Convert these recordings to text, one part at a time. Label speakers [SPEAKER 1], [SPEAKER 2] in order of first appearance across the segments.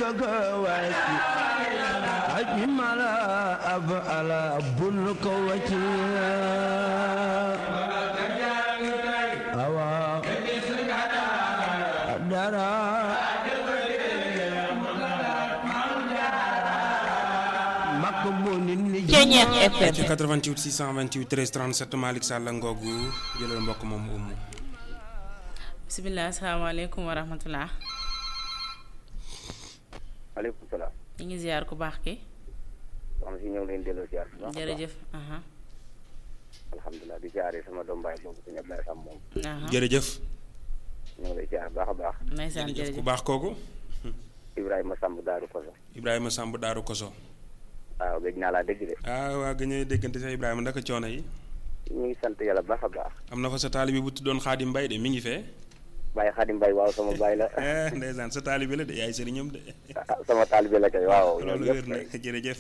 [SPEAKER 1] jóg wàcc aji mala ab ala bul ko wàcc awa dara makk bu nit ñi
[SPEAKER 2] Ceeñeex FM
[SPEAKER 3] ci 88 628 13 37 Malick Sall ngoogu jëlal mbokk moom umu
[SPEAKER 2] bisimilah asalaamaaleykum wa rahmatulah.
[SPEAKER 4] maaleykum salaam.
[SPEAKER 2] ñu ngi ziar ku baax ki
[SPEAKER 4] soxna si ñëw leen delloo ziar bu baax a baax.
[SPEAKER 2] jërëjëf. aha
[SPEAKER 4] alhamdulilah di ziare sama doom baay boobu suñu Ablaye Sam moom.
[SPEAKER 2] aha
[SPEAKER 3] jërëjëf
[SPEAKER 4] ñu ngi lay ziar baax a baax.
[SPEAKER 2] ndeysaan
[SPEAKER 3] jërëjëf ku
[SPEAKER 2] jërëjëf
[SPEAKER 3] baax kooku
[SPEAKER 4] Ibrahima Samb Daaru Koso.
[SPEAKER 3] Ibrahima Samb Daaru Koso
[SPEAKER 4] waaw gëj naa laa dégg de.
[SPEAKER 3] ah waa gën a déggante sax Ibrahima ndaka coono yi
[SPEAKER 4] ñu ngi sant yàlla baax a baax.
[SPEAKER 3] am na fa sa taalibe bu tuddoon Xaadim Mbay de mi ngi fee
[SPEAKER 4] Baye Xadim Mbaye waaw sama baay la.
[SPEAKER 3] eh ndeysaan sa taalibe la de yaay sëriñam de
[SPEAKER 4] ah sama taalibe la kay waaw. ñoom
[SPEAKER 3] loolu wér
[SPEAKER 4] ñëpp
[SPEAKER 3] na
[SPEAKER 4] kay.
[SPEAKER 3] jërëjëf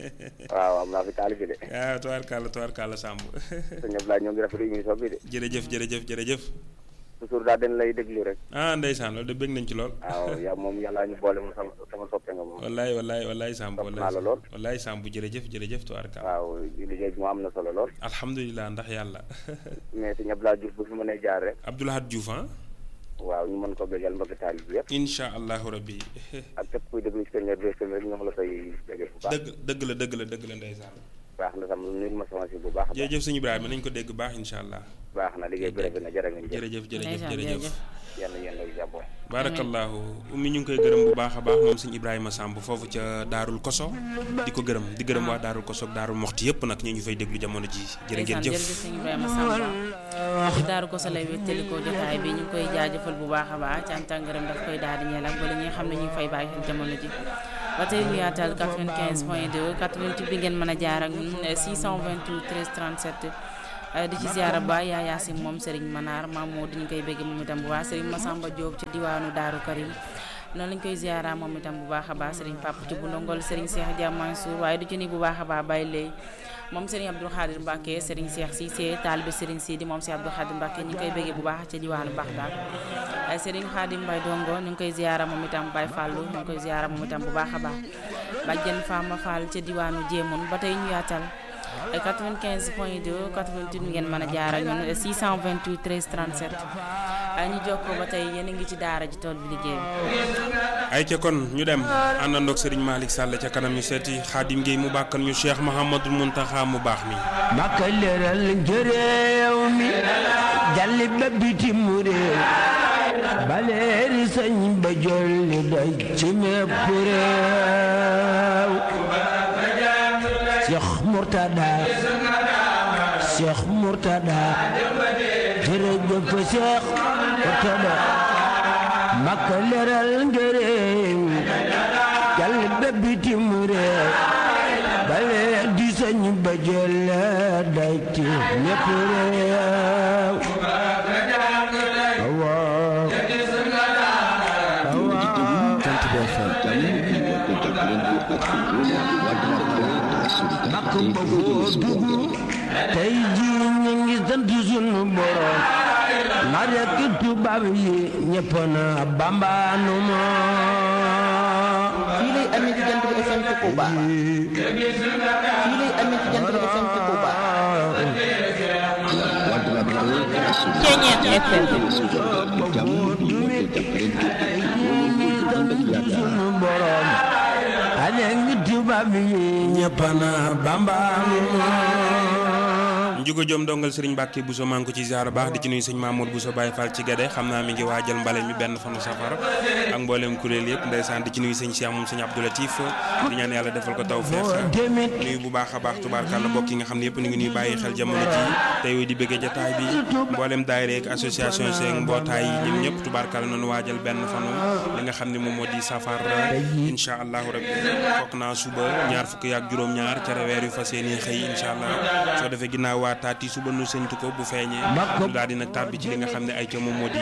[SPEAKER 4] waaw am naa fi taalibe de.
[SPEAKER 3] ah tubaarkàlla tubaarkàlla Samb
[SPEAKER 4] sëñ Ablaye ñoo ngi rafetlu émission bi de.
[SPEAKER 3] jërëjëf jërëjëf jërëjëf
[SPEAKER 4] toujours daal dañ lay déglu rek.
[SPEAKER 3] ah ndeysaan loolu de bëgg nañ ci lool
[SPEAKER 4] waaw yaa moom yàlla ñu boole mu sama sama soppe nga moom.
[SPEAKER 3] wallaay wallaay wallaay Samb
[SPEAKER 4] Topp
[SPEAKER 3] wallaay
[SPEAKER 4] naa la lool.
[SPEAKER 3] wallaay Samb jërëjëf jërëjëf tubaarkàlla
[SPEAKER 4] waaw liggéey bi moo am na solo lool.
[SPEAKER 3] alhamdulilah ndax yàlla
[SPEAKER 4] mais sëñ Ablaye Diouf bu fi mënee jaar rek.
[SPEAKER 3] Abdoulahad Diouf ah
[SPEAKER 4] waaw ñu mën ko bégal mbokk taalibe bi yëpp.
[SPEAKER 3] incha allahu rabbi
[SPEAKER 4] ak képp kuy déglu ci Kër FM rek ñoo ngi la koy béggee bu baax.
[SPEAKER 3] dëgg dëgg la dëgg la dëgg la ndeysaan
[SPEAKER 4] baax na tam nuyu ma sama si bu baax a baax.
[SPEAKER 3] jërëjëf sëñ Ibrahima nañ ko dégg baax incha allah
[SPEAKER 4] baax na liggéey bi rafet na jërë ngeen jëf.
[SPEAKER 3] jërëjëf jërëjëf
[SPEAKER 2] ndeysaan
[SPEAKER 3] jërëjëf
[SPEAKER 2] jërëjëf.
[SPEAKER 4] yàlla yéen ak jàmm.
[SPEAKER 3] barakallahu ummi ñu ngi koy gërëm bu baax a baax moom sëñ Ibrahima Samb foofu ca Daarul Koso di ko gërëm di gërëm waa Daarul Koso ak Daarul Moxti yëpp nag ñu ñu fay déglu jamono ji jërë ngeen
[SPEAKER 2] ndeysaan
[SPEAKER 3] jëf
[SPEAKER 2] jërëjëf sëñ Ibrahima Samba ci daaru ko sa lay wéttali ko jotaay bi ñu ngi koy jaajëfal bu baax a baax cant ak ngërëm daf koy daal di ñeel ak bala ñi nga xam ne ñu ngi fay bàyyi xel jamono ji ba tey ñu yaatal 95 point 2 88 bi ngeen mën a jaar ak ñun 628 13 37 eh, di ci ziara ba yaa yaasim moom Serigne Manar Mamadou di ñu koy bégg moom itam bu baax Serigne Massamba Diop ci diwaanu Daaru Karim noonu lañ koy ziara moom itam bu baax a baax Serigne Papa ci bu ndongol Serigne Cheikh Dia Mansour waaye du ci ni bu baax a baax bàyyi lay moom Serigne Abdou Khadir Mbacke Serigne Cheikh Cissé taalibe Serigne Sidi moom si Abdou Khadir Mbacke ñu ngi koy béggee bu baax ca diwaanu Baxdaad ay Serigne Khadim Mbaye Dongo ñu ngi koy ziara moom itam Baye Fallou ñu ngi koy ziara moom itam bu baax a baax bàjjen Fama Fall ca diwaanu Jéemoon ba tey ñu yaatal ay 95 point 2 88 ngeen mën a jaar ak ñun 628 13 37 ay ñu jokkoo ba tey yéen a ngi ci daara ji tool bi liggéey bi
[SPEAKER 3] ay ca kon ñu dem àndandoog Serigne Malick Sall ca kanam ñu seeti Xaadim Gueye mu bàkkal ñu Cheikh Mouhamadul Muntaxa mu baax mi
[SPEAKER 1] makka leeral njëreew mi jalli ba bitim réew baleeri sëñ ba jolli daj ci mépp réew Cheikh Murtada Cheikh Murtada jërëjëf Cheikh Murtada makka leeral njëreew jalli ba bitim réew bale di sëñ ba jële day ci ñépp réew waaw bakk ba foo dugg tey ji ñu ngi sant sunu borom na rekk tubaab yi ñépp na bambaanu moo
[SPEAKER 5] fii lay amee ci jant bi FM ci Touba fii lay amee ci jant bi FM ci Touba
[SPEAKER 2] Ceeñeex FM
[SPEAKER 1] sunu borom ale ngi tubaab yi ñépp na bambaanu
[SPEAKER 3] njugo joom dongal Serigne Mbacke Bousso maa ngi ko ci ziar baax di ci nuyu sëñ Mamour Bousso Baye Fall ci Gade xam naa mi ngi waajal mbale mi benn fanu safar ak mboolem kuréel yëpp ndeysaan di ci nuyu sëñ Cheikh moom sëñ Abdou Latif di ñaan yàlla defal ko taw feex
[SPEAKER 1] demit
[SPEAKER 3] nuyu bu baax a baax tubaarkàlla mbokk yi nga xam ne yëpp ñu ngi nuy bàyyi xel jamono ji tey di bëggee jataay bi mboolem daayira ak association seeg mbootaay yi ñun ñëpp tubaarkàlla noonu waajal benn fanu li nga xam ne moom moo di safar incha allahu rabbi foog naa suba ñaar fukki ak juróom-ñaar ca weer yu fas yéene xëy incha allah soo defee ginnaaw taati suba nu séntu ko bu feeñee lu daal di nag tàbbi ci li nga xam ne ay ca moom moo di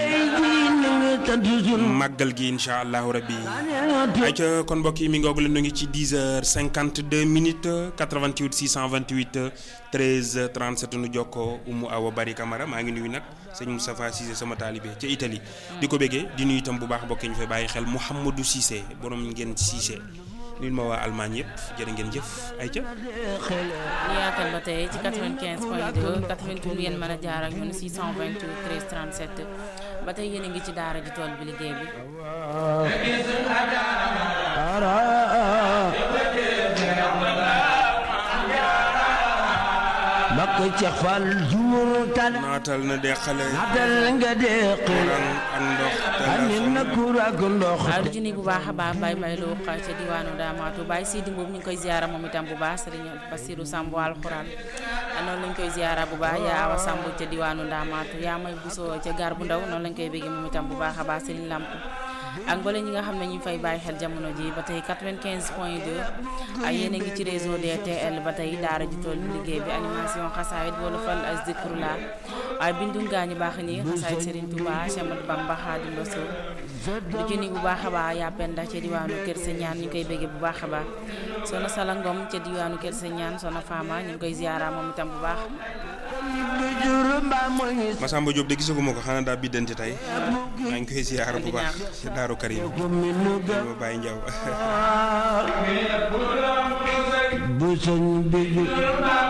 [SPEAKER 3] màggal gi incha allahu rabbi ay ca kon mbokk yi mi ngoog la nu ngi ci 10 heures 52 minutes 88 628 13 37 nu jokkoo Umu Awa Bari Camara maa ngi nuyu nag sëñ Moustapha Cissé sama taalibe ca Italie di ko béggee di nuyu itam bu baax mbokk yi ñu fay bàyyi xel Mouhamadou Cissé borom ngeen Cissé nuyu ma waa Allemagne yëpp jërë ngeen jëf ay ca
[SPEAKER 2] ñu yaatal ba tey ci 95 point 2 88 ngeen mën a jaar ak ñun 628 13 37 ba tey yéen a ngi ci daara ji tool bi liggéey bi
[SPEAKER 1] bakk ceex fal jumur tan
[SPEAKER 3] naatal na deqale
[SPEAKER 1] natal nga deqale
[SPEAKER 3] courant ak ndox
[SPEAKER 1] amin na kur ak ndox
[SPEAKER 2] waaye du junni bu baax a baax bay bay loo xa ca diwaanu Daamaatu Baye Sidi Mbuub ñu ngi koy ziara moom itam bu baax sëriñ Basiru Samb alxuraan noonu lañ koy ziara bu baax yaa awa Samb ca diwaanu Daamaatu yaa may busoo ca gaar bu ndaw noonu lañ koy béggee moom itam bu baax a baax sëriñ Lamp ak mbooleem ñi nga xam ne ñu fay bàyyi xel jamono ji ba tey 95 point 2 ak yéen a ngi ci réseau DTL ba tey daara ji tool bi liggéey bi animation xasaayit wala fal as zikrula waaye bindu gaañu baax ni xasaayit Serigne Touba Cheikh Ahmadou Bamba Xaadimu Rasuul du junni bu baax a baax yaa penda ca diwaanu Kër Sa Ñaan ñu ngi koy béggee bu baax a baax soxna Sala Ngom ca diwaanu Kër Sa Ñaan soxna Fama ñu ngi koy ziara moom itam bu baax
[SPEAKER 3] Masamba Diop de gisaguma ko xanaa daa biddante tey maa ngi koy ziar bu baax ci Daaru Karim ma bàyyi njaw
[SPEAKER 1] bu sëñ bi